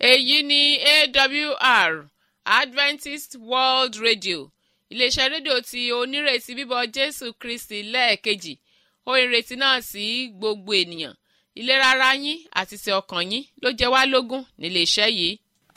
èyí ni awr adventist world radio iléeṣẹ́ rédíò tí onírètí bíbọ̀ jésù kristi lẹ́ẹ̀kejì ó ìrètí náà sí gbogbo ènìyàn ìlera ara yín àti ti ọkàn yín ló jẹ wá lógún níléeṣẹ́ yìí.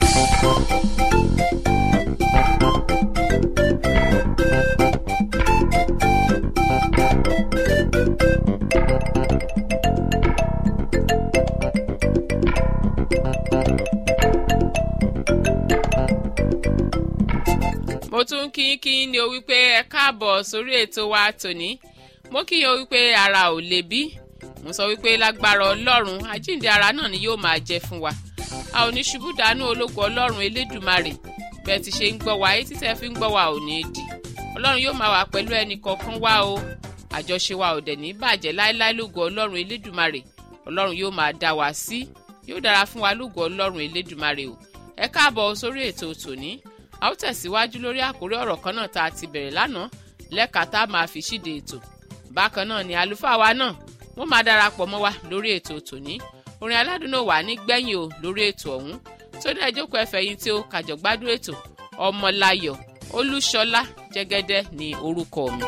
mo tún kí kí ni o wípé ẹ káàbọ̀ sórí ètò wa tòní mo kí yín o wípé ara ò lè bí mo sọ wípé lágbára ọlọ́run àjíǹde ara náà ni yóò máa jẹ fún wa a ò ní ṣubú dànù ológun ọlọ́run elédùmarè bẹ́ẹ̀ ti ṣe ń gbọ́ wa etí tẹ́ fi ń gbọ́ wa ò ní dì ọlọ́run yóò máa wà pẹ̀lú ẹnì kọ̀ọ̀kan wa o àjọṣe wa ò dẹ̀ ní bàjẹ́ láéláé lógun ọlọ́run elédùmarè ọlọ́run yóò máa dá wa sí yóò dára fún wa lógun ọlọ́run elédùmarè o ẹ káàbọ̀ sórí ètò tòní a ó tẹ̀síwájú lórí àkórí ọ̀rọ̀ kan náà tá a ti bẹ̀rẹ̀ lánàá lẹ́ka tá a máa fi ṣíde ètò bákan náà ni àlùfáà wa náà wọ́n máa darapọ̀ mọ́ wa lórí ètò tòní orin aládùn náà wà ní gbẹ̀yìn o lórí ètò ọ̀hún tó dẹ̀ jókòó ẹ̀fẹ̀ yìí tí ó kàjọ̀gbádùn ètò ọmọláyọ̀ olúṣọlá jẹ́gẹ́dẹ́ ní orúkọ mi.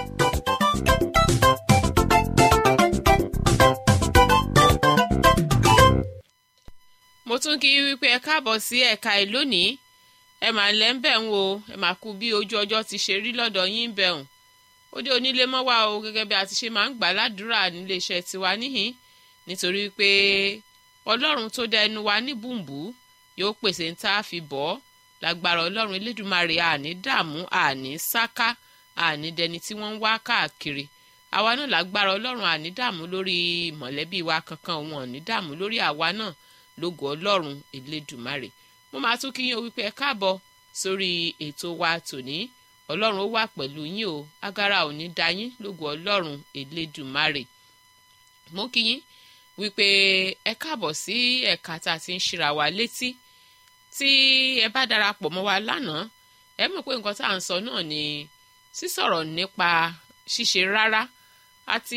mo tún kí wípé ẹ káàbọ̀ sí ẹ̀ka ẹ̀ lónìí ẹ mà ń lẹ́ ń bẹ̀ ń wo ẹ mà kú bí ojú ọjọ́ ti ṣe rí lọ́dọ̀ yín bẹ̀ ń ó dé onílé mọ́ wá o gẹ́gẹ́ bí a ti ṣe máa ń gbà ládùúrà nílé iṣẹ́ tiwa níhìn nítorí pé ọlọ́run tó dá ẹnu wa ní bùnbù yóò pèsè ń tá a fi bọ́ lágbára ọlọ́run elédùnmarè àní dààmú àní sáká àní dẹni tí wọ́n ń wá káàkiri àwa náà lágbára ọlọ́run àní dààmú lórí mọ̀lẹ́bí wa kankan wọn àní dààmú lórí àwa náà lógo ọlọ́run elédùnmarè mo máa tún kí yín o wípé ẹ káàbọ̀ sórí ètò wa tòní ọlọ́run ó wà pẹ̀lú yín o agara ò ní da yín lógo ọlọ́run elédùnmarè mo kí yín wípé ẹ káàbọ̀ sí ẹ̀ka tá a ti ń ṣíra wa létí tí ẹ bá darapọ̀ mọ́ wa lánàá ẹ mọ̀ pé nǹkan tá à ń sọ náà ni sísọ̀rọ̀ nípa ṣíṣe rárá àti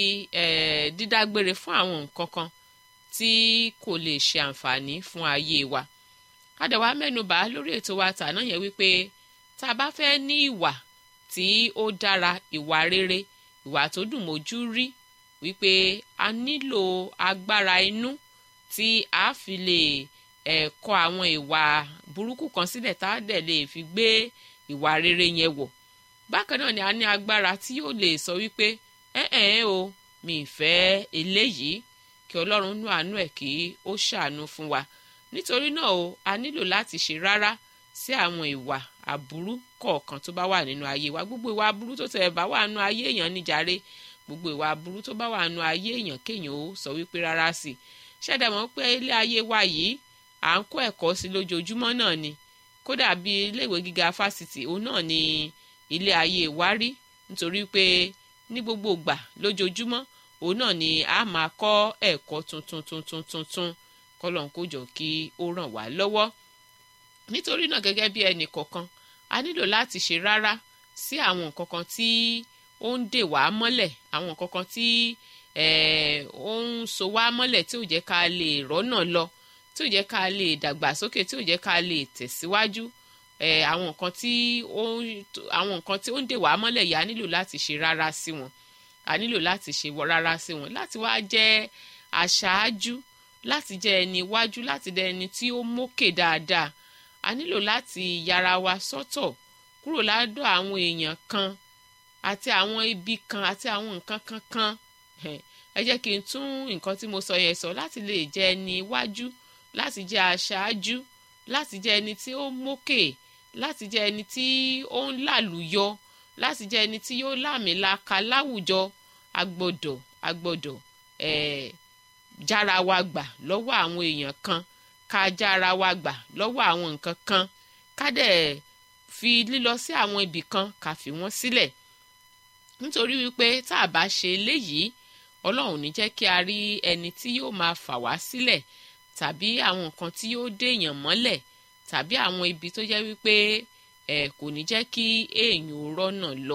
dídágbére fún àwọn nǹkan kan tí kò lè ṣe àǹfààní fún ayé wa adẹ̀wà mẹ́nubà lórí ètò wa tàná yẹn wípé tá a bá fẹ́ ní ìwà tí ó dára ìwà rere ìwà tó dùn mójú rí wípé a nílò agbára inú tí a fi lè ẹ̀kọ́ àwọn ìwà burúkú kan sílẹ̀ tá a dẹ̀ lè fi gbé ìwà rere yẹn wọ̀ bákan náà ni a ní agbára tí yóò lè sọ wípé ẹ̀ẹ́n o mi ì fẹ́ eléyìí kí ọlọ́run nú àánú ẹ̀ kí ó ṣàánú fún wa nítorí náà o a nílò láti ṣe rárá sí àwọn ìwà aburú kọ̀ọ̀kan tó bá wà nínú ayé wa gbogbo ìwà aburú tó tẹ̀ bá wà nínú ayé èèyàn níjàre gbogbo ìwà aburú tó bá wà nínú ayé èèyàn kéèyàn ó sọ wípé rárá sí i ṣẹ̀dá mọ́ pé ilé ayé wa yìí à ń kó ẹ̀kọ́ sí lójoojúmọ́ náà ni kódà bí iléèwé gíga fásitì òun náà ni ilé ayé wa rí nítorí pé ní gbogbo ìgbà lójoojúmọ́ òun náà ni a máa kọ́ ẹ̀kọ́ tuntun tuntun tuntun kọ́lọ́n kó jọ kí ó ràn wá lọ́wọ́ nítorí náà gẹ́gẹ́ bí ẹnì kọ̀ọ̀kan a nílò láti ṣe rárá sí àwọn nǹkan kan tí ó ń dè wá mọ́lẹ̀ àwọn nǹkan kan tí ó ń so wá mọ́lẹ̀ tí ò jẹ́ ká lè rọ́nà lọ tí ò jẹ́ ká lè dàgbàsókè tí ò jẹ́ ká lè tẹ̀síwájú àwọn nǹkan tí ó àwọn nǹkan tí ó ń dè wá mọ́lẹ̀ yìí a nílò láti ṣe rárá sí wọn a nílò láti ṣe rárá sí wọn láti wá jẹ́ aṣáájú láti jẹ́ ẹni iwájú láti jẹ́ ẹni tí ó mókè dáadáa a nílò láti yára wa sọ́tọ̀ kúrò ládọ̀ àwọn èèyàn kan àti àwọn ibi kan àti àwọn nǹkan kan kan ẹ jẹ́ kí n tún nǹkan tí mo sọ yẹn sọ láti lè jẹ́ ẹni iwájú láti jẹ́ aṣáájú láti jẹ́ ẹni tí ó mókè láti jẹ́ ẹni tí ó ń làlùyọ láti jẹ́ ẹni tí yóò láàmìlaka láwùjọ agbọ́dọ̀ agbọ́dọ̀ ẹ̀ẹ́ jára wa gbà lọ́wọ́ àwọn èèyàn kan ká jára wa gbà lọ́wọ́ àwọn nǹkan kan ká dẹ̀ fi lílọ sí àwọn ibì kan ká fi wọ́n sílẹ̀ nítorí wípé tá a bá ṣe eléyìí ọlọ́run ní jẹ́ kí a rí ẹni tí yóò máa fà wá sílẹ̀ tàbí àwọn nǹkan tí yóò déèyàn mọ́lẹ̀ tàbí àwọn ibi tó jẹ́ wípé ẹ̀ kò ní jẹ́ kí èèyàn ò rọ́nà lọ.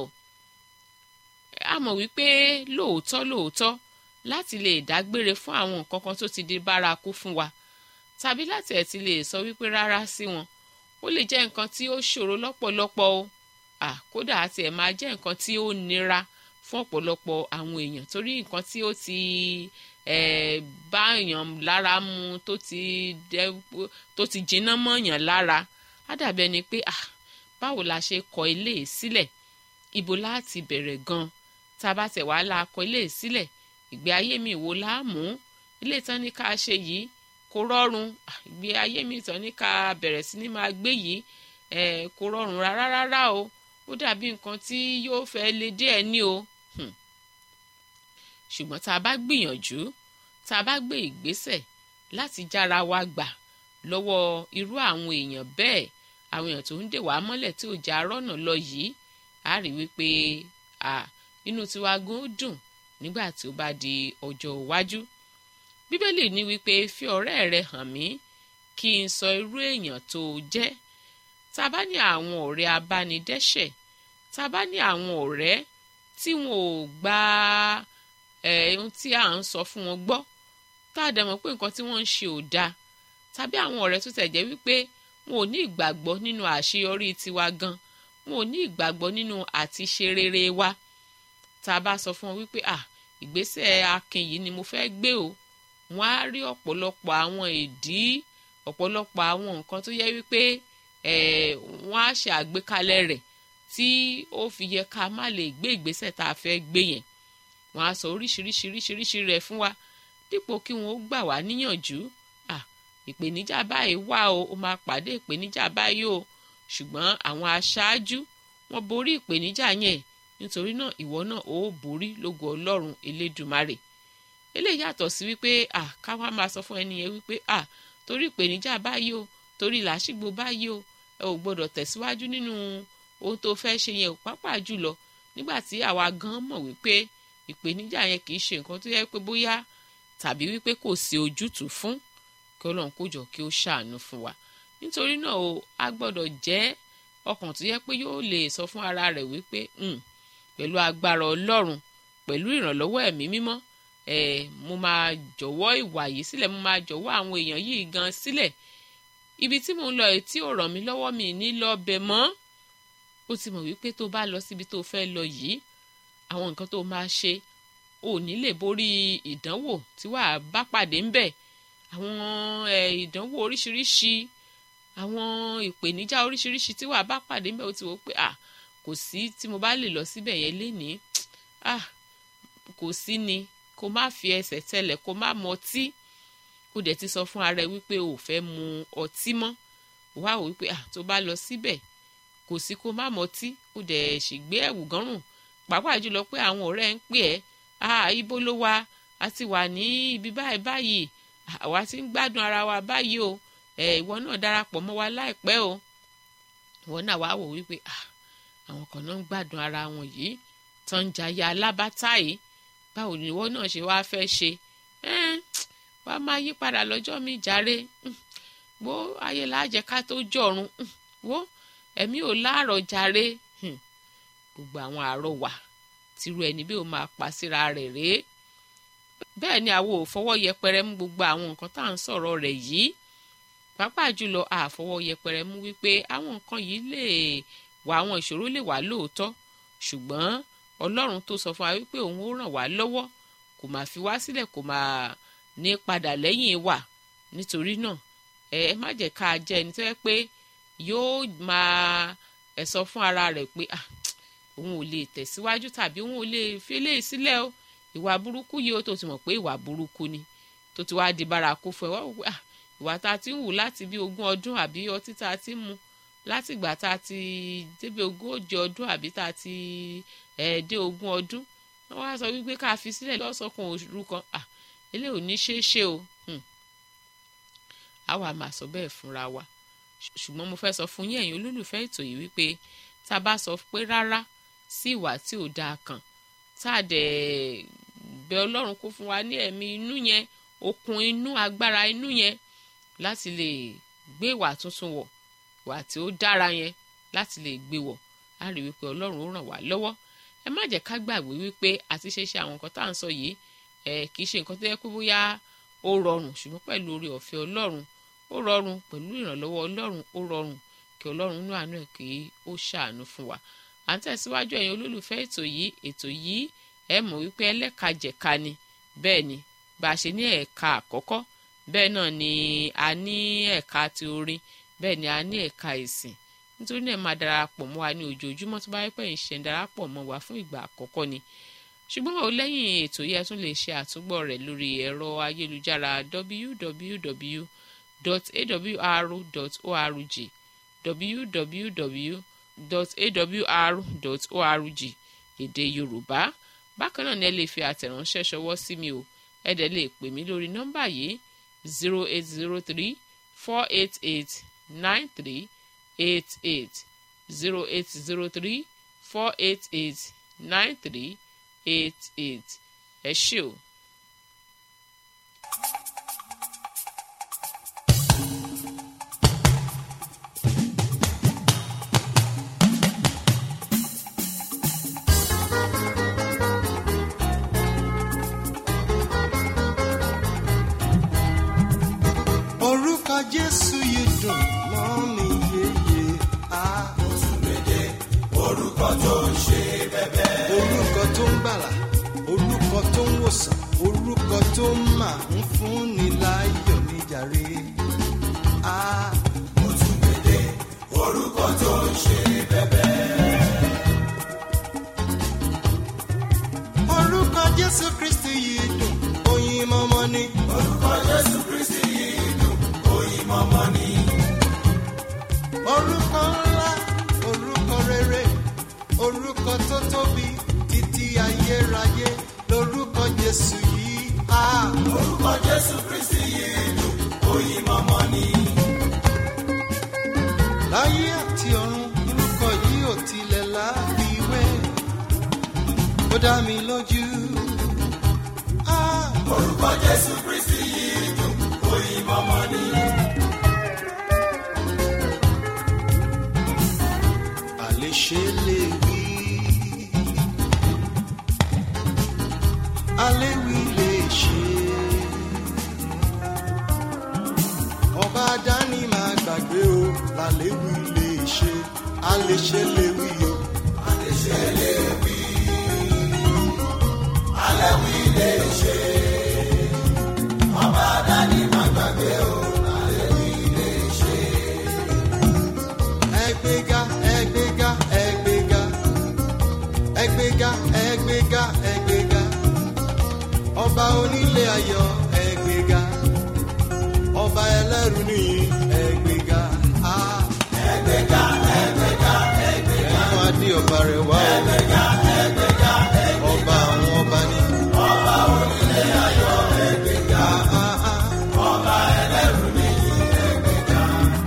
a mọ̀ wípé lóòótọ́ lóòótọ́ láti lè dágbére fún àwọn nǹkan kan tó ti di bárakú fún wa tàbí láti ẹ̀ ti lè sọ wípé rárá sí wọn ó lè jẹ́ nǹkan tí ó ṣòro lọ́pọ̀lọpọ̀ o à kódà àti ẹ̀ máa jẹ́ nǹkan tí ó nira fún ọ̀pọ̀lọpọ̀ àwọn èèyàn torí nǹkan tí ó ti eh, bá èèyàn lára mu tó ti dẹ́ tó ti jiná mọ́yàn lára á dàbí ẹni pé ah báwo la ṣe kọ ilé sílẹ̀ ibo láti bẹ̀rẹ̀ gan tá a bá tẹ̀ wá la kọ ilé sílẹ̀ ìgbé ayé mi wo láàmú ilé ìtàn ní ká ṣe yìí kò rọrùn ìgbé ayé mi ìtàn ní ká bẹ̀rẹ̀ sí ní máa gbé yìí eh, kò rọrùn rárá rárá o ó dàbí nǹkan tí yóò fẹ́ le díẹ̀ ní o ṣùgbọ́n tá a bá gbìyànjú tá a bá gbé ìgbésẹ̀ láti jára wa gbà lọ́wọ́ irú àwọn èèyàn bẹ́ẹ̀ àwọn èèyàn tó ń dè wá mọ́lẹ̀ tí ò já rọ́nà lọ yìí á rí wípé à inú tiwa gan ó dùn nígbà tí ó bá di ọjọ́ iwájú bíbélì ní wípé fi ọ̀rẹ́ rẹ hàn mí kí n sọ irú èèyàn tó o jẹ́ tá a bá ní àwọn ọ̀rẹ́ abánidẹ́ṣẹ̀ tá a bá ní àwọn ọ̀rẹ́ tí wọn ò gba ohun tí à ń sọ fún wọn gbọ́ tá a dẹ̀ mọ̀ pé nǹkan tí wọ́n ń ṣe ò dáa tàbí àwọn ọ̀rẹ́ tó tẹ̀ jẹ́ wípé wọn ò ní ìgbàgbọ́ nínú àṣeyọrí tiwa gan wọn ò ní ìgbàgbọ́ nínú àti ṣe rere wa tá a bá sọ fún wọn wípé à ìgbésẹ̀ akin yìí ni mo fẹ́ gbé o wọn á rí ọ̀pọ̀lọpọ̀ àwọn ìdí ọ̀pọ̀lọpọ̀ àwọn nǹkan tó yẹ wípé wọ́n á ṣe àgbékalẹ̀ rẹ̀ tí ó fi yẹ ká má lè gbé ìgbésẹ̀ tá a fẹ́ gbé yẹn wọ́n á sọ oríṣiríṣi oríṣiríṣi rẹ̀ fún wa dípò kí wọ́n ó gbà wá níyànjú ìpèníjà báyìí wà o ó máa pàdé ìpèníjà báyìí o ṣùgbọ́n àwọn aṣáájú wọ́n borí ìpèníjà yẹn nítorí náà ìwọ náà ó borí lógo ọlọ́run elédùmarè eléyìí yàtọ̀ sí wípé à káwá máa sọ fún ẹni yẹn wípé à torí ìpèníjà báyìí o torí làásìgbò báyìí o ẹ ò gbọdọ̀ tẹ̀síwájú nínú ohun tó fẹ́ ṣe yẹn ò pápá jùlọ nígbà tí àwa gan mọ̀ wípé ìpèníjà yẹn kì í ṣe nǹkan tó yẹ pé bóyá tàbí wípé kò sí ojútùú fún kí ọlọ́run kó jọ kí ó ṣàánú fún wa nítorí náà o a gbọ́dọ̀ jẹ́ ọkàn tó yẹ pé yóò lè sọ fún ara rẹ̀ wípé pẹ̀lú agbára ọlọ́run pẹ̀lú ìrànlọ́wọ́ ẹ̀mí mímọ́ ẹ̀ mo máa jọ̀wọ́ ìwà yìí sílẹ̀ mo máa jọ̀wọ́ àwọn èèyàn yìí gan sílẹ̀ ibi tí mò ń lọ yìí tí ò ràn mí lọ́wọ́ mi ní lọ bẹ̀ mọ́ ó ti mọ̀ wípé tó bá lọ síbi tó fẹ́ lọ yìí àwọn nǹkan tó máa ṣe ò ní lè borí ìdánwò tí wàá bá pàdé ńbẹ̀ àwọn ìdánwò oríṣiríṣi àwọn ìpèníjà oríṣiríṣi tí wàá bá pàdé ńbẹ̀ ó ti wò pé à kò sí tí mo bá lè lọ síbẹ̀ yẹn lénìí ah kò sí ni kó má fi ẹsẹ̀ tẹlẹ̀ kó má mọtí kó dẹ̀ ti sọ fún ara ẹ wípé o ò fẹ́ mu ọtí mọ́ wá wò wípé ah tó bá lọ síbẹ̀ kò sí kó má mọtí kó dẹ̀ ṣègbé ẹ̀wù gánrùn pàápàá jùlọ pé àwọn ọ̀rẹ́ ń pè ẹ́ ah ibo ló wà a ti wà ní ibi báyìí báyìí àwa ti ń gbádùn ara wa báyìí o ẹ ìwọ náà darapọ̀ mọ́ wa láìpẹ́ o ìwọ náà wá wò wípé ah àwọn kan náà ń gbádùn ara wọn yìí tán ń jayé alábátá yìí báwo ni ìwọ náà ṣe wáá fẹ́ ṣe wá máa yí padà lọ́jọ́ mi jàre wo ayé láàjẹ ká tó jọ̀run wo ẹ̀mí ò láàrọ̀ jàre gbogbo àwọn àrọwà tìrú ẹni bí ó máa pa síra rẹ̀ rèé bẹ́ẹ̀ ni àwọn ò fọwọ́ yẹpẹrẹ mú gbogbo àwọn nǹkan tá à ń sọ̀rọ̀ rẹ̀ yìí pàápàá jùlọ àfọwọ́ yẹpẹrẹ mú wípé àwọn nǹkan yìí lè wà àwọn ìṣòro lè wà lóòótọ́ ṣùgbọ́n ọlọ́run tó sọ fún wa wípé òun ó ràn wá lọ́wọ́ kò máa fi wá sílẹ̀ kò máa ní padà lẹ́yìn wa nítorí náà ẹ ẹ má jẹ́ ká jẹ́ ẹni tó yẹ pé yóò máa ẹ sọ fún ara rẹ̀ pé ah òun ò lè tẹ̀síwájú tàbí òun ò lè fi eléyìí sílẹ̀ o ìwà burúkú yìí ó tó ti mọ̀ pé ìwà burúkú ni tó ti wá di bárakú fún ẹ wá wò pé ah ìwà tá a ti ń wù láti bí ogún ọdún àbí ọtí tá a ti ń mu láti ìgbà tá a ti débi ogójì ọdún àbí tá a ti ẹ̀ dé ogún ọdún wọ́n wá sọ wípé ká fi sílẹ̀ lọ́sọ̀kan òru kan ah eléyìí ò ní ṣeé ṣe o a wà máa sọ bẹ́ẹ̀ fúnra wa ṣùgbọ́n mo fẹ́ sọ fún yín ẹ̀yin olólùfẹ́ ètò yìí wípé tá a bá sọ pé rárá sí ìwà tí ò dáa kan tá a dẹ̀ bẹ ọlọ́run kó fún wa ní ẹ̀mí inú yẹn okun inú agbára inú yẹn láti lè gbé ìwà tuntun wọ̀ ìwà tí ó dára yẹn láti lè gbé wọ̀ á rí wípé ọlọ́run ó ràn wá lọ́wọ́ ẹ má jẹ́ ká gbàgbé wípé àti ṣe ṣe àwọn nǹkan tá à ń sọ yìí ẹ kì í ṣe nǹkan tó yẹ kó bóyá ó rọrùn ṣùgbọ́n pẹ̀lú oore ọ̀fẹ́ ọlọ́run ó rọrùn pẹ̀lú ìrànlọ́wọ́ ọlọ́run ó rọrùn kí ọlọ́run inú àánú ẹ̀ kí ó ṣàánú fún wa à ń tẹ̀síwájú ẹ̀yin olólùfẹ́ ètò yìí ètò yìí ẹ mọ̀ wípé ẹlẹ́kajẹ̀ka ni bẹ́ẹ̀ ni bá a ṣe ní ẹ̀ka àkọ́kọ́ bẹ́ẹ̀ náà ni a ní ẹ̀ka ti orin bẹ́ẹ̀ ni a ní ẹ̀ka ìsìn nítorí náà máa darapọ̀ mọ́ wa ní ojoojúmọ́ tó bá yẹ pé ń ṣe ń darapọ̀ mọ́ wa fún ìgbà àkọ́kọ́ ni ṣùgbọ́n o lẹ́yìn ètò yìí ẹ tún lè ṣe àtúgbọ̀ rẹ̀ lórí ẹ̀rọ ayélujára www.awr.org www.awr.org èdè yorùbá bákan náà ni ẹ lè fi àtẹ̀ránṣẹ́ ṣọwọ́ sí mi o ẹ dẹ̀ lè pè mí lórí nọ́mbà yìí zero eight zero three four eight eight nine three eight eight zero eight zero three four eight eight nine three eight eight ẹ ṣé o. orúkọ jésù yìí dùn mọ́ mi yéye á. orúkọ tó ń ṣe bẹ́bẹ́. orúkọ tó ń gbàlà orúkọ tó ń wòsàn orúkọ tó máa ń fúnni láyọ̀ níjàre. á. orúkọ tó ń ṣe bẹ́bẹ́. orúkọ jésù kristi yìí dùn oyin mọ́mọ́ ni. orúkọ jésù kristi yìí dùn oyin mọ́mọ́ ni. orúkọ ńlá orúkọ rere orúkọ tó tóbi títí ayérayé lórúkọ jésù yìí. á. orúkọ jésù kristi yìí dùn oyin mọ́mọ́ ni. láyé àti ọ̀run orúkọ yìí ò tilẹ̀ láfiwé ó dá mi lójú. Ah, orúkọ jésù kristi yìí dùn oyin mọ́mọ́ ni. àléṣe lè wí aléwì lè ṣe ọba dání máa gbàgbé o làléwì lè ṣe àléṣe lè wí o àléṣe lè wí aléwì lè ṣe ọba dání máa gbàgbé o làléwì lè ṣe. ẹgbẹ́ga ẹgbẹ́ga ẹgbẹ́ga ẹgbẹ́ga ẹgbẹ́ga ẹgbẹ́ga ọba onílé ayọ̀ ẹgbẹ́ga ọba ẹlẹ́rù nìyí ẹgbẹ́ga. Ah. ẹgbẹ́ga ẹgbẹ́ga ẹgbẹ́ga ẹnu adé ọba rẹ̀ wá o. ẹgbẹ́ga ẹgbẹ́ga ẹgbẹ́ga ọba àwọn ọba ní. ọba onílé ayọ̀ ẹgbẹ́ga. ọba ẹlẹ́rù nìyí ẹgbẹ́ga.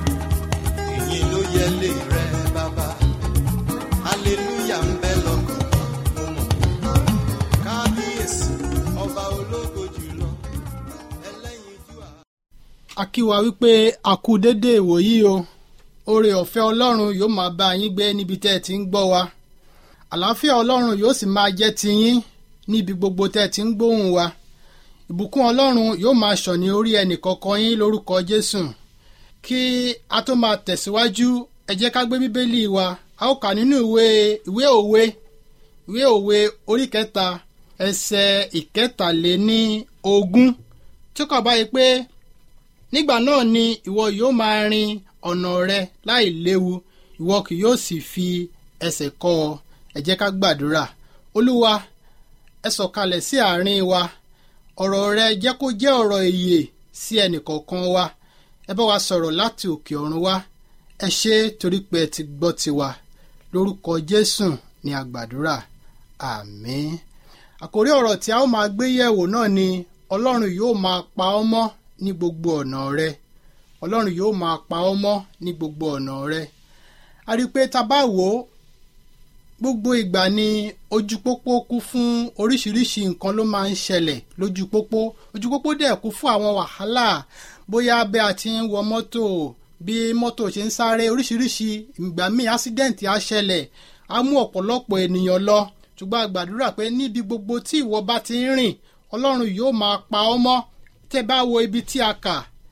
ìyìn ló yẹ lé rẹ bàbá hallelujah ń bẹ lọ́kàn mo mọ̀ kábíyèsí ọba ológo jùlọ ẹlẹ́yinjú àá. a kí wa wípé a kú déédéé ìwòyí o oore ọ̀fẹ́ ọlọ́run yóò máa bá yín gbé níbi tẹ́ ẹ ti ń gbọ́ wa àlàáfíà ọlọ́run yóò sì máa jẹ́ tiyín níbi gbogbo tẹ́ ẹ ti ń gbóhùn wa ìbùkún ọlọ́run yóò máa ṣàn ní orí ẹnì kọ̀ọ̀kan yín lórúkọ jésù kí a tó máa tẹ̀síwájú ẹ jẹ́ ká gbé bíbélì wa a ó kà nínú ìwé ìwé òwe ìwé òwe orí kẹta ẹsẹ̀ ìkẹtàléní ogún tí ó kà báyìí pé nígbà náà ni ìwọ yóò máa rin ọ̀nà rẹ láì léwu ìwọ kì yóò sì fi ẹsẹ̀ kọ́ ọ ẹ jẹ́ ká gbàdúrà olúwa ẹ sọ̀kalẹ̀ sí àárín wa ọ̀rọ̀ rẹ jẹ́ kó jẹ́ ọ̀rọ̀ ìyè sí ẹnìkọ̀ọ̀kan wa ẹ bá wa sọ̀rọ̀ láti òkè ọ̀run wá ẹ ṣe é torí pé ẹ ti gbọ́ tiwa lórúkọ jésù ni a gbàdúrà àmín àkórí ọ̀rọ̀ tí a ó máa gbé yẹ̀wò náà ni ọlọ́run yóò máa pa ọ́ mọ́ ní gbogbo ọ̀nà rẹ ọlọ́run yóò máa pa ọ́ mọ́ ní gbogbo ọ̀nà rẹ a rí i pé tá a bá wò ó gbogbo ìgbà ni ojú pópó kú fún oríṣiríṣi nǹkan ló máa ń ṣẹlẹ̀ lójú pópó ojú pópó dẹ̀ kú fún àwọn wàhálà bóyá bí a ti ń wọ mọ́tò bí mọ́tò ṣe ń sáré oríṣiríṣi ìgbà míì ásídẹ̀ǹtì á ṣẹlẹ̀ á mú ọ̀pọ̀lọpọ̀ ènìyàn lọ ṣùgbọ́n a gbàdúrà pé níbi gbogbo tí ìwọ bá ti ń rìn ọlọ́run yóò máa pa ọ́ mọ́ tẹ́ bá wo ibi tí a kà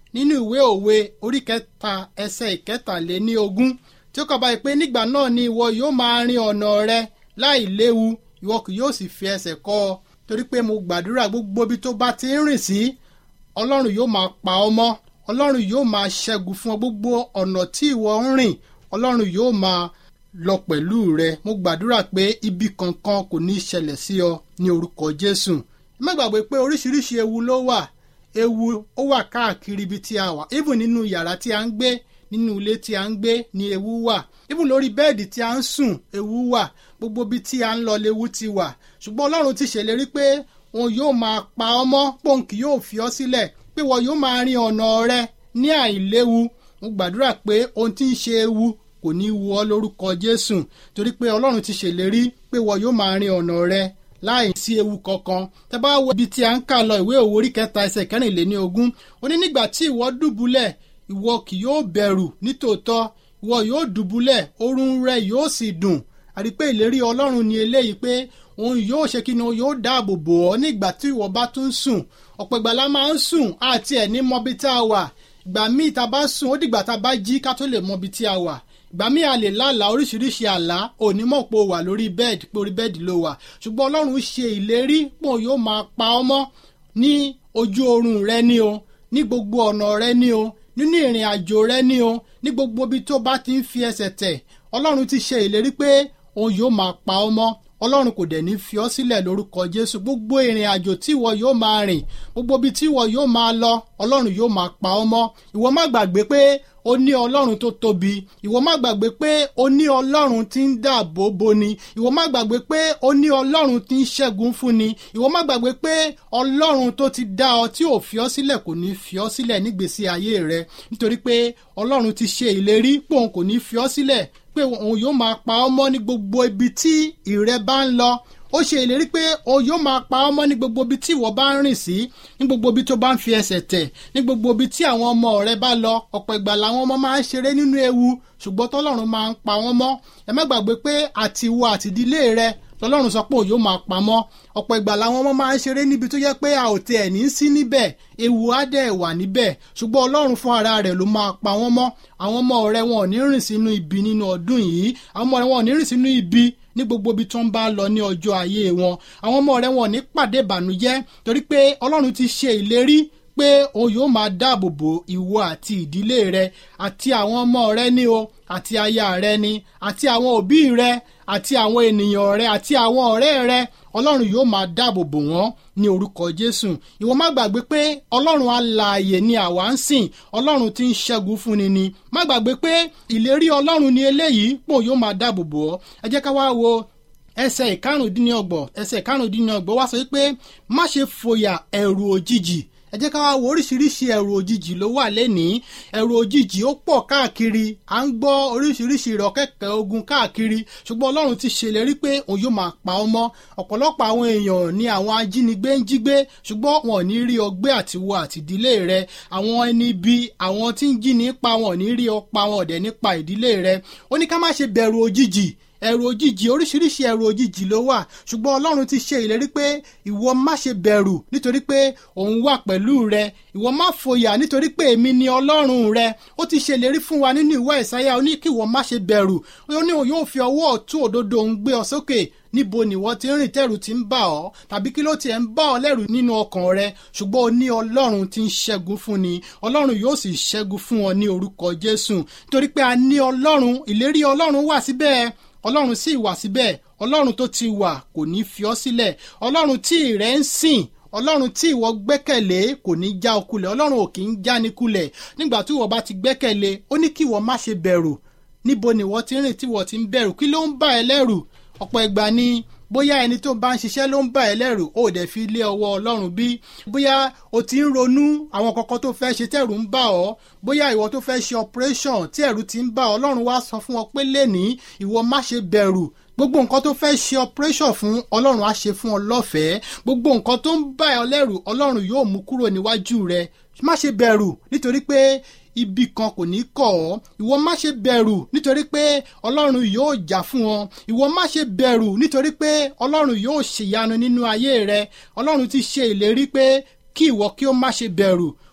nínú ìwé òwe orí kẹta ẹsẹ̀ ìkẹtàléní ogún tí ó kọ báyìí pé nígbà náà ni ìwọ yóò máa rin ọ̀nà rẹ láì léwu ìwọ kì yóò sì fi ẹsẹ̀ kọ́ ọ torí pé mo gbàdúrà gbogbo ibi tó bá ti ń rìn sí ọlọ́run yóò máa pa ọ mọ́ ọlọ́run yóò máa ṣẹ́gun fún ọ gbogbo ọ̀nà tí ìwọ ń rìn ọlọ́run yóò máa lọ pẹ̀lú rẹ mo gbàdúrà pé ibi kankan kò ní í ṣẹlẹ̀ sí ọ ní orúkọ jésù má gbàgbé pé oríṣiríṣi ewu ló wà ewu ó wà káàkiri ibi tí a wà even nínú yàrá tí a ń gbé nínú ilé tí a ń gbé ni ewu wà even lórí bẹ́ẹ̀dì tí a ń sùn ewu wà gbogbo ibi tí a ń lọ lewu ti wà ṣùgbọ́n ọlọ́run ti ṣèlérí pé òun yóò máa pa ọ́ mọ́ pòǹkì yóò fi ọ́ sílẹ̀ pé wọ́n yóò máa rin ọ̀nà rẹ ní àìléwu mo gbàdúrà pé ohun tí ń ṣe ewu kò ní wu ọ́ lórúkọ jésù torí pé ọlọ́run ti ṣèlérí pé wọ́n yóò máa rin ọ̀nà rẹ láì sí ewu kankan tẹ bá wo ibi tí a ń kà lọ ìwé òwò orí kẹta ẹsẹ̀ kẹrìnléní ogún ó ní nígbà tí ìwọ dùbúlẹ̀ ìwọ kì yóò bẹ̀rù nítòótọ́ ìwọ yóò dùbúlẹ̀ oorun rẹ yóò sì dùn àrí pé ìlérí ọlọ́run ni eléyìí pé òun yóò ṣe kí ni òun yóò dáàbò bò ọ́ nígbà tí ìwọ bá tún sùn ọ̀pọ̀ ìgbà la máa ń sùn àti ẹ̀ ní mọbi tá a wà ìgbà míì tá a bá sùn ó dìgbà tá a bá jí ká tó lè mọbi tí a wà ìgbà míì a lè lálàá oríṣiríṣi àlá onímọ̀ pé o wà lórí bẹ́ẹ̀dì pé orí bẹ́ẹ̀dì ló wà ṣùgbọ́n ọlọ́run ṣe ìlérí pé òun yóò máa pa ọ́ mọ́ ní ojú oorun rẹ ní o ní gbogbo ọ̀nà rẹ ní o nínú ìrìn àjò rẹ ní o ní gbogbo ibi tó bá ti ń fi ẹsẹ̀ tẹ̀ ọlọ́run ti ṣe ìlérí pé òun yóò máa pa ọ́ mọ́ ọlọ́run kò dẹ̀ ní fi ọ́ sílẹ̀ lórúkọ jésù gbogbo ìrìn àjò tí ìwọ yóò máa rìn gbogbo ibi tí ìwọ yóò máa lọ ọlọ́run yóò máa pa ọ́ mọ́ ìwọ má gbàgbé pé ó ní ọlọ́run tó tóbi ìwọ má gbàgbé pé ó ní ọlọ́run tí ń dáàbò boni ìwọ má gbàgbé pé ó ní ọlọ́run tí ń ṣẹ́gun fúnni ìwọ má gbàgbé pé ọlọ́run tó ti dá ọ tí ò fi ọ́ sílẹ̀ kò ní fi ọ́ sílẹ̀ nígbèsí ayé rẹ nítorí pé ọlọ́run ti ṣe ìlérí pé òun kò ní fi ọ́ sílẹ̀ pé òun yóò máa pa ọ́ mọ́ ní gbogbo ibi tí ìrẹ́ bá ń lọ ó ṣe ìlérí pé òun yóò máa pa ọ́ mọ́ ní gbogbo ibi tí ìwọ bá ń rìn sí ní gbogbo ibi tó bá ń fi ẹsẹ̀ tẹ̀ ní gbogbo ibi tí àwọn ọmọ rẹ bá lọ ọ̀pọ̀ ìgbà làwọn ọmọ máa ń ṣeré nínú ewu ṣùgbọ́n tọ́lọ́run máa ń pa wọ́n mọ́ ẹ má gbàgbé pé àtiwọ àtìdílé rẹ lọ́lọ́run sọ pé òun yóò máa pamọ́ ọ̀pọ̀ ìgbà làwọn ọmọ máa ń ṣeré níbi tó yẹ pé a ò tẹ ẹ̀ ní sí níbẹ̀ ewu á dẹ̀ wà níbẹ̀ ṣùgbọ́n ọlọ́run fún ara rẹ̀ ló máa pa wọ́n mọ́ àwọn ọmọ rẹ̀ wọn ò ní rìn sínú ibi nínú ọdún yìí àwọn ọmọ rẹ̀ wọn ò ní rìn sínú ibi ní gbogbo ibi tó ń bá lọ ní ọjọ́ ayé wọn àwọn ọmọ rẹ̀ wọn ò ní pàdé ìbànújẹ́ torí pé ọlọ́run ti ṣe ìlérí pé òun yóò máa dáàbò bo ìwọ àti ìdílé rẹ àti àwọn ọmọ rẹ ní o àti aya rẹ ni àti àwọn òbí rẹ àti àwọn ènìyàn rẹ àti àwọn ọ̀rẹ́ rẹ ọlọ́run yóò máa dáàbò bò wọ́n ní orúkọ jésù ìwọ má gbàgbé pé ọlọ́run alààyè ni àwa ń sìn ọlọ́run tí ń ṣẹ́gun fúnni ni má gbàgbé pé ìlérí ọlọ́run ni eléyìí pò yóò máa dáàbò bò ọ́ ẹ jẹ́ ká wá wo ẹsẹ̀ ìkarùndínlọ́gbọ̀n ẹsẹ̀ ìkarùndínlọ́gbọ̀n wá sọ pé má ṣe fòyà ẹ̀rù òjijì ẹ jẹ́ ká wá wo oríṣiríṣi ẹ̀rù òjijì ló wà lẹ́nìí ẹ̀rù òjijì ó pọ̀ káàkiri à ń gbọ́ oríṣiríṣi ìrọ̀kẹ́kẹ́ ogun káàkiri ṣùgbọ́n ọlọ́run ti ṣèlérí pé òun yóò máa pa ọ́ mọ́ ọ̀pọ̀lọpọ̀ àwọn èèyàn ni àwọn ajínigbé ń jí gbé ṣùgbọ́n wọn ò ní rí ọgbẹ́ àtiwọ àtìdílé rẹ àwọn ẹni bí àwọn tí ń jí nípa wọn ò ní rí ọpa wọn ọ̀dẹ̀ nípa ìdílé rẹ ó ní ká má ṣe bẹ̀rù òjijì ẹ̀rù òjijì oríṣiríṣi ẹ̀rù òjijì ló wà ṣùgbọ́n ọlọ́run ti ṣe ìlérí pé ìwọ má ṣe bẹ̀rù nítorí pé òun wà pẹ̀lú rẹ ìwọ má fòyà nítorí pé èmi ni ọlọ́run rẹ ó ti ṣe ìlérí fún wa nínú ìwé ìsáyà ó ní kí ìwọ má ṣe bẹ̀rù ó ní òun yóò fi ọwọ́ ọ̀tún òdodo òun gbé ọ sókè níbo nìwọ ti ń rìn tẹ̀rù ti ń bà ọ́ tàbí kí ló tiẹ̀ ń bà ọ́ lẹ́rù nínú ọkàn rẹ ṣùgbọ́n o ní ọlọ́run tí ń ṣẹ́gun fún ni ọlọ́run yóò sì ṣẹ́gun fún ọ ní orúkọ jésù nítorí pé a ní ọlọ́run ìlérí ọlọ́run wà síbẹ̀ ọlọ́run sì wà síbẹ̀ ọlọ́run tó ti wà kò ní fi ọ́ sílẹ̀ ọlọ́run tí rẹ̀ ń sìn ọlọ́run tí ìwọ gbẹ́kẹ̀lé kò ní já ọ kulẹ̀ ọlọ́run ò kì í já ní kulẹ̀ nígbà tí ìwọ bá ti gbẹ́kẹ̀lé ó ní kí ìwọ má ṣe bẹ̀rù níbo ni ìwọ ti ń rìn tí ìwọ ti ń bẹ̀rù kí ló ń bà ẹ́ lẹ́rù ọ̀pọ̀ ìgbà ni bóyá ẹni tó bá ń ṣiṣẹ́ ló ń bà ẹ́ lẹ́rù ó dẹ̀ fi lé ọwọ́ ọlọ́run bí bóyá o ti ń ronú àwọn kankan tó fẹ́ ṣe tẹ̀rù ń bà ọ́ bóyá ìwọ tó fẹ́ ṣe operation tí ẹ̀rù ti ń bà ọ́ ọlọ́run wá sọ fún ọ pé lẹ́nìí ìwọ má ṣe bẹ̀rù gbogbo nǹkan tó fẹ́ ṣe operation fún ọlọ́run á ṣe fún ọ lọ́fẹ̀ẹ́ gbogbo nǹkan tó ń bà ẹ́ lẹ́rù ọlọ́run yóò mú kúrò níwájú rẹ má ṣe bẹ̀rù nítorí pé ibi kan kò ní kọ̀ ọ́ ìwọ má ṣe bẹ̀rù nítorí pé ọlọ́run yóò jà fún ọ ìwọ má ṣe bẹ̀rù nítorí pé ọlọ́run yóò ṣèyanu nínú ayé rẹ ọlọ́run ti ṣe ìlérí pé kí ìwọ kí ó má ṣe bẹ̀rù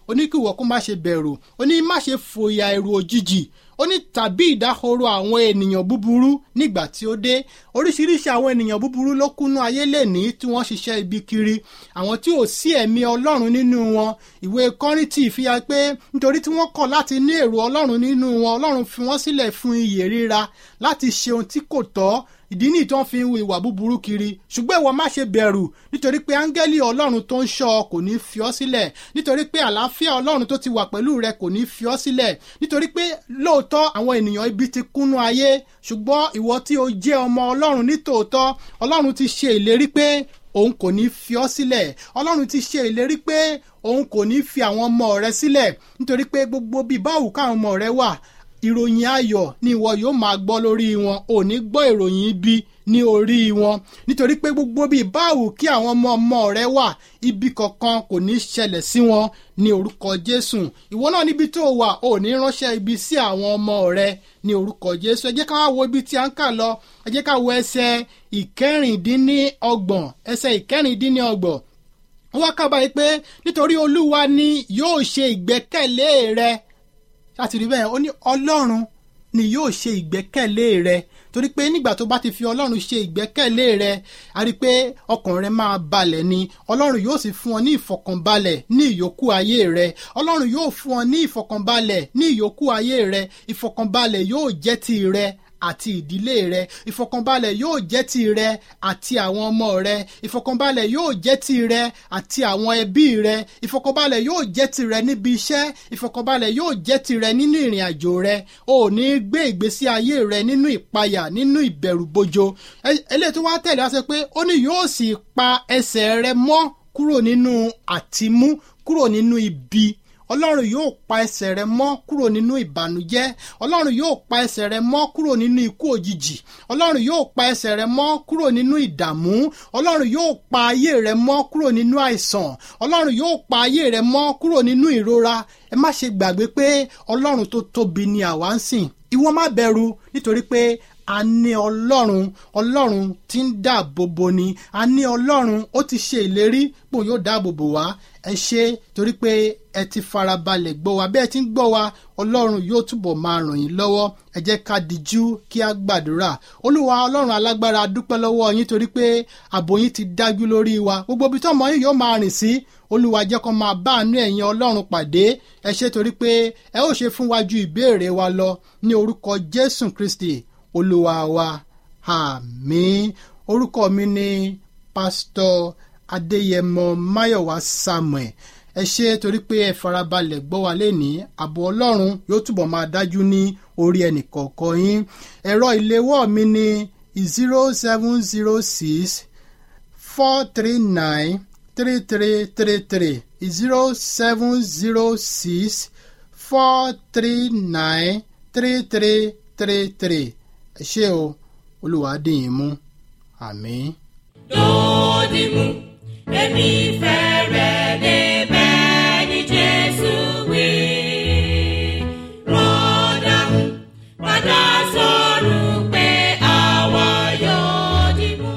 ó ní kí ìwọ kó má ṣe bẹ̀rù ó ní má ṣe fòyà ẹ̀rù òjijì ó ní tàbí ìdáhoro àwọn ènìyàn búburú nígbà tí ó dé oríṣiríṣi àwọn ènìyàn búburú ló kúnú ayé lẹ́ni tí wọ́n ṣiṣẹ́ ibi kiri àwọn tí ò sí ẹ̀mí ọlọ́run nínú wọn ìwé kọ́rìntì fi hàn pé nítorí tí wọ́n kọ̀ láti ní èrò ọlọ́run nínú wọn ọlọ́run fi wọ́n sílẹ̀ fún iyè ríra láti ṣe ohun tí kò tọ́ ìdí nìyí tó ń fi hu ìwà búburú kiri ṣùgbọ́n ìwọ má ṣe bẹ̀rù nítorí pé áńgẹ́lì ọlọ́run tó ń ṣọ́ ọ kò ní fi ọ́ sílẹ̀ nítorí pé àlàáfíà ọlọ́run tó ti wà pẹ̀lú rẹ kò ní fi ọ́ sílẹ̀ nítorí pé lóòótọ́ àwọn ènìyàn ibi ti kúnnú ayé ṣùgbọ́n ìwọ tí o jẹ́ ọmọ ọlọ́run nítòótọ́ ọlọ́run ti ṣe ìlérí pé òun kò ní fi ọ́ sílẹ̀ ọlọ́run ti ṣe ìlérí pé òun kò ní fi àwọn ọmọ rẹ sílẹ̀ nítorí pé gbogbo bíi báwù káwọn ọmọ rẹ wà ìròyìn ayọ̀ ni ìwọ yóò máa gbọ́ lórí wọn ò ní gbọ́ ìròyìn ibi ní orí wọn nítorí pé gbogbo bíi báwù kí àwọn ọmọ ọmọ rẹ wà ibi kankan kò ní ṣẹlẹ̀ sí wọn ní orúkọ jésù ìwọ náà níbi tó wà ò ní ránṣẹ́ ibi sí àwọn ọmọ rẹ ní orúkọ jésù ẹ jẹ́ ká wá wo ibi tí a ń kà lọ ẹ jẹ́ ká wo ẹsẹ̀ ìkẹrìndínlọ́gbọ̀n ẹsẹ̀ ìkẹrìndínlọ́gbọ̀n wọ́n wá kábàáyé pé nítorí olúwa ni yóò ṣe ìgbẹ́kẹ̀lé rẹ láti rí bẹ́ẹ̀ ó ní ọlọ́run ni yóò ṣe ìgbẹ́kẹ̀lé rẹ torí pé nígbà tó bá ti fi ọlọ́run ṣe ìgbẹ́kẹ̀lé rẹ a rí i pé ọkàn rẹ máa balẹ̀ ni ọlọ́run yóò sì fún ọ ní ìfọkànbalẹ̀ ní ìyókù ayé rẹ ọlọ́run yóò fún ọ ní ìfọkànbalẹ̀ ní ìyókù ayé rẹ ìfọkànbalẹ̀ yóò jẹ́ ti rẹ àti ìdílé rẹ ìfọkànbalẹ̀ yóò jẹ́ ti rẹ àti àwọn ọmọ rẹ ìfọkànbalẹ̀ yóò jẹ́ ti rẹ àti àwọn ẹbí rẹ ìfọkànbalẹ̀ yóò jẹ́ ti rẹ níbi iṣẹ́ ìfọkànbalẹ̀ yóò jẹ́ ti rẹ nínú ìrìn àjò rẹ o ò ní gbé ìgbésí ayé rẹ nínú ìpayà nínú ìbẹ̀rùbojo eléyìí tó wá tẹ̀lé wá sọ pé ó ní yóò sì pa ẹsẹ̀ rẹ mọ́ kúrò nínú àtìmú kúrò nínú ibi ọlọ́run yóò pa ẹsẹ̀ rẹ mọ́ kúrò nínú ìbànújẹ́ ọlọ́run yóò pa ẹsẹ̀ rẹ mọ́ kúrò nínú ikú òjijì ọlọ́run yóò pa ẹsẹ̀ rẹ mọ́ kúrò nínú ìdààmú ọlọ́run yóò pa ayé rẹ mọ́ kúrò nínú àìsàn ọlọ́run yóò pa ayé rẹ mọ́ kúrò nínú ìrora ẹ má ṣe gbàgbé pé ọlọ́run tó tóbi ni àwa ń sìn ìwọ má bẹ̀rù nítorí pé a ní ọlọ́run ọlọ́run tí ń dáàbò bo ni a ní ọlọ́run ó ti ṣe ìlérí pò yóò dáàbò bò wá ẹ ṣe torí pé ẹ ti farabalẹ̀ gbọ́ wa bẹ́ẹ̀ ti ń gbọ́ wa ọlọ́run yóò túbọ̀ máa ràn yín lọ́wọ́ ẹ jẹ́ ká dijú kí á gbàdúrà olúwa ọlọ́run alágbára dúpẹ́ lọ́wọ́ yín torí pé ààbò yín ti dájú lórí wa gbogbo ibi tọ́mọ yín yóò máa rìn sí olúwa jẹ́ kó máa bá àánú ẹ̀yin ọlọ́run pàdé ẹ ṣe torí pé ẹ ó ṣe fún wa ju ìbéèrè wa lọ ní orúkọ jésù kristi olúwa wa àmín orúkọ mi ni pásítọ̀ adéyẹmọ máyọ̀wá samuel ẹ ṣe torí pé ẹ farabalẹ̀ gbọ́ wa lénìí ààbò ọlọ́run yóò túbọ̀ máa dájú ní orí ẹnìkọ̀ọ̀kan yín ẹ̀rọ ìléwọ́ mi ni zero seven zero six four three nine three three three three zero seven zero six four three nine three three three three ẹ ṣé o olúwa dì yín mú àmín. dòdìmú èmi fẹ́rẹ̀ débẹ̀ ní jésù wí. rọ́dà padà sọ̀rọ̀ pé àwa yóò dìmú.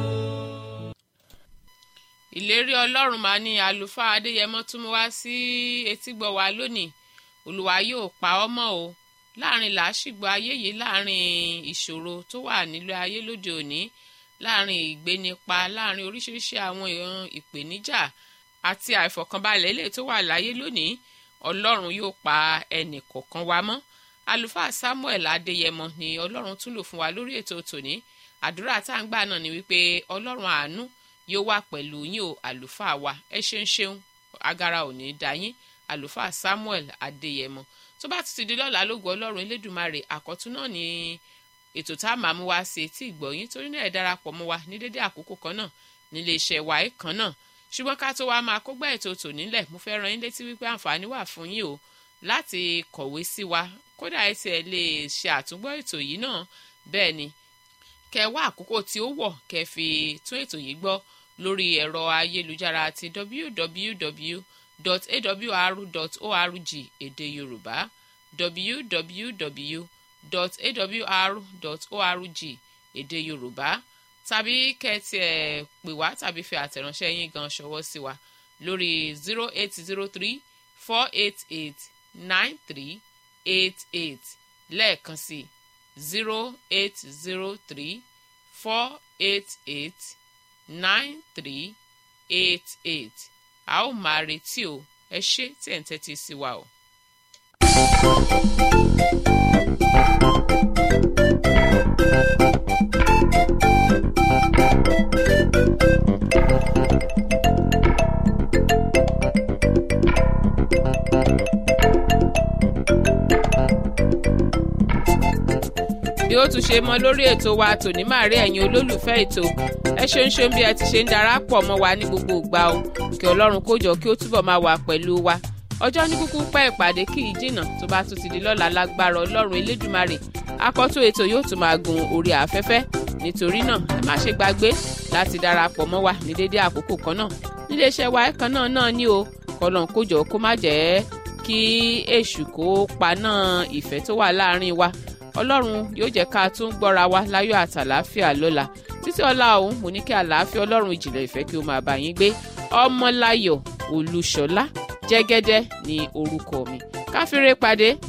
ìlérí ọlọ́run máa ní àlùfáà adéyẹmọ tún mú wá sí etígbọ̀ wa lónìí olùwà yóò pa ọ́ mọ́ o láàrin làásìgbò ayé yìí láàrin ìṣòro tó wà nílé ayé lóde òní láàrin ìgbénipa láàrin oríṣiríṣi àwọn èèyàn ìpèníjà àti àìfọ̀kànbalẹ̀ ilé tó wà láyé lónìí ọlọ́run yóò pa ẹnì kọ̀ọ̀kan wa mọ́ àlùfáà samuel adéyẹmọ ni ọlọ́run tún lò fún wa lórí ètò tòní àdúrà tá à ń gbà náà ni wípé ọlọ́run àánú yóò wà pẹ̀lú yín o àlùfáà wa ẹ ṣeun ṣeun agara ò ní í dá yín àlùfáà samuel adéyẹmọ tó bá ti ti di lọ́la lógo ọlọ́run elédùnmarè àkọ́tún náà ni ètò tá a máa mú wá sí etí ìgbọ̀yìn torí náà ẹ darapọ̀ mọ́ wa ní dédé àkókò kan náà nílé iṣẹ́ wa ẹ̀ kan náà ṣùgbọ́n ká tó wá máa kó gbá ètò tò nílẹ̀ mo fẹ́ ran yín létí wípé àǹfààní wà fún yín o láti kọ̀wé sí wa kódà ẹ tiẹ̀ lè ṣe àtúngbọ́ ètò yìí náà bẹ́ẹ̀ ni kẹ wá àkókò tí ó wọ̀ kẹ fi tún ètò yìí gbọ́ lórí ẹ̀rọ ayélujára ti www.awr.org èdè yorùbá www.awr.org èdè yorùbá tàbí kẹ́tì ẹ̀ pè wá tàbí fi àtẹ̀ránṣẹ́ yín gan ṣọwọ́ sí wa lórí zero eight zero three four eight eight nine three eight eight lẹ́ẹ̀kan sí zero eight zero three four eight eight nine three eight eight a ó máa retí o ẹ ṣé tí ẹ̀ ń tẹ́tí sí wa o. bí ó tún ṣe mọ lórí ètò wa tòní máa rí ẹ̀yin olólùfẹ́ ètò ẹ ṣeun ṣeun bí ẹ ti ṣe ń darapọ̀ mọ́ wa ní gbogbo ìgbà o kí ọlọ́run kó jọ kí ó túbọ̀ máa wà pẹ̀lú wa ọjọ́ ní kúkú pẹ́ ìpàdé kì í jìnnà tó bá tún ti di lọ́la lágbára ọlọ́run elédùmarè akọ́tún ètò yóò tún máa gun orí afẹ́fẹ́ nítorí náà ẹ má ṣe gbàgbé láti darapọ̀ mọ́ wa ní dédé àkókò kan náà níléeṣẹ́ wa ẹ̀kan náà náà ní o kọlọ́n kó jọ kó má jẹ́ kí èṣù kó paná ìfẹ́ tó wà láàrin wa ọlọ́run yóò jẹ́ ká tún gbọ́ra wa láyọ̀ àtàláfíà lọ́la títí ọlá òun mo ní kí àlàáfíà ọlọ́run ìjìnlẹ̀ ìfẹ́ kí ó máa bá yín gbé ọmọláyọ̀ olúṣọlá jẹ́gẹ́dẹ́ ní orúkọ mi káfíńrẹ́ pàdé